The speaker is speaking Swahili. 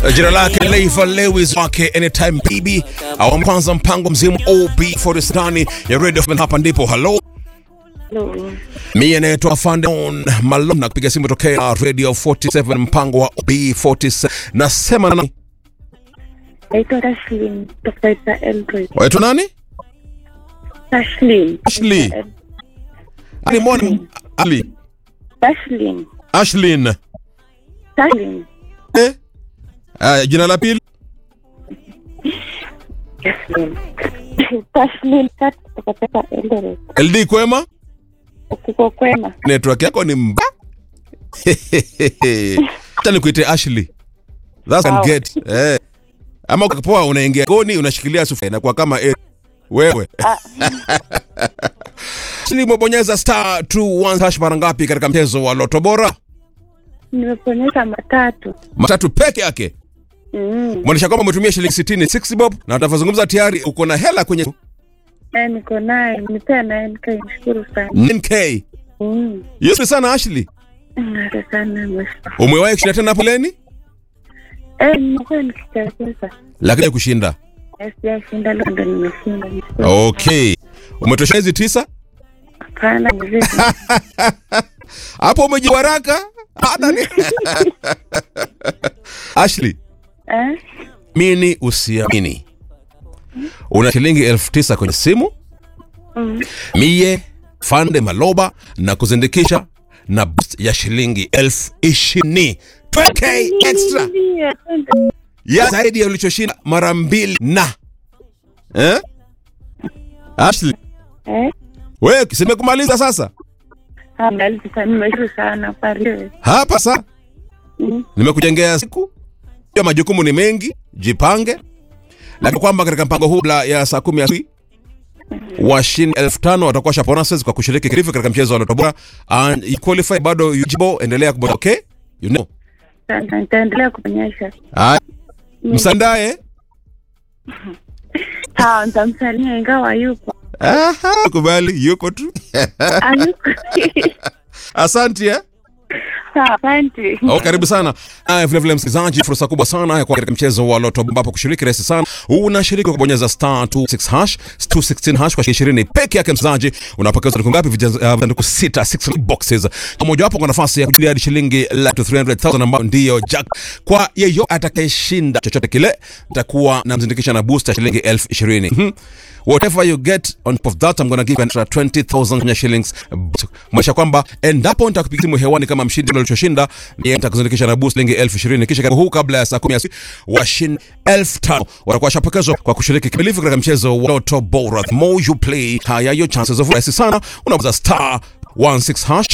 Jina lake Leiva Lewis wake Anytime Baby, awamu kwanza mpango mzima OB40 ndani ya Radio FM. Hapa ndipo hello, Hello. mimi naitwa Fandon Malone na kupiga simu tokea Radio 47 mpango wa OB47. Nasema nani? Naitwa Tashlin kutoka Eldoret. Waitwa nani? Tashlin. Ashley. Ali Mwana Ali Tashlin. Ashlyn. Tashlin. Eh? Ah, jina la pili? Tashlin. Tashlin Kat kutoka Eldoret. LD Kwema? Kuko kwema. Network yako ni mba. Acha nikuite Ashley. That's can Wow. get. Eh. Ama ukapoa unaingia goni unashikilia sufuria na kwa kama eh, wewe. Ashley umebonyeza star 21 hash mara ngapi katika mchezo wa Loto Bora? Nimeponyeza matatu. Matatu peke yake. Mm. Mwonyesha kwamba umetumia shilingi 60 6 bob na utavozungumza tayari uko na hela kwenye Eh, niko naye. Nipea naye nikaishukuru sana. 9k. Mm. Yesu sana Ashley. Asante sana mheshimiwa. Umewahi kushinda tena hapo leni? Eh, nimekuwa nikicheza. Lakini kushinda. Eh, Sijashinda leo ndo nimeshinda. Okay. Umetosha hizi tisa? Hapana, mzee. Hapo umejiwaraka? Hata ni. Ashley, Eh? mini usiamini. Una shilingi elfu tisa kwenye simu, Mm. mie Fande Maloba na kuzindikisha na boost ya shilingi elfu ishirini 20k extra Ndio, asante. ya zaidi ya ulichoshinda mara mbili na eh? Ashley, Eh? wewe simekumaliza sasa Amaliza sana, nimeshukuru sana. Pale. hapa sasa Mm. nimekujengea siku ya majukumu ni mengi, jipange, lakini kwamba katika mpango huu kabla ya saa kumi asubuhi washindi elfu tano watakuwa sha bonuses kwa kushiriki kirifu katika mchezo wa Loto Bora and you qualify bado yujibo, endelea kubonyeza okay, you know. Sasa nitaendelea kuonyesha. Haya, msandae Sawa, nitamsalimia ingawa yupo. aha, kubali yuko tu Hayuko. asante eh? Sawa, asante. Oh, karibu sana. Haya, vile vile msikilizaji, fursa kubwa sana ya kuwa katika mchezo wa Loto ambapo kushiriki rahisi sana. Unashiriki kwa kubonyeza star 26 hash 216 hash kwa shilingi 20 peke yake. Msikilizaji, unapokea sanduku ngapi? Vijaz- uh, Sanduku sita, 6 boxes. Moja wapo kwa nafasi ya kujilia hadi shilingi laki 300,000 ambayo ndiyo jack. Kwa yeyote atakayeshinda chochote kile, nitakuwa namzindikisha na booster shilingi elfu ishirini. Mhm. Whatever you get on top of that I'm gonna give you an extra 20,000 Kenya shillings. Mwesha kwamba endapo nitakupigia simu hewani kama mshindi ule ulichoshinda, yeye nitakuzindikisha na boost shilingi elfu ishirini. Kisha katika huu kabla ya saa 10 ya asubuhi washindi elfu tano watakuwa washapokezwa kwa kushiriki kikamilifu katika mchezo wa Loto Bora. The more you play, higher your chances of rahisi sana. Unaweza star 16 hash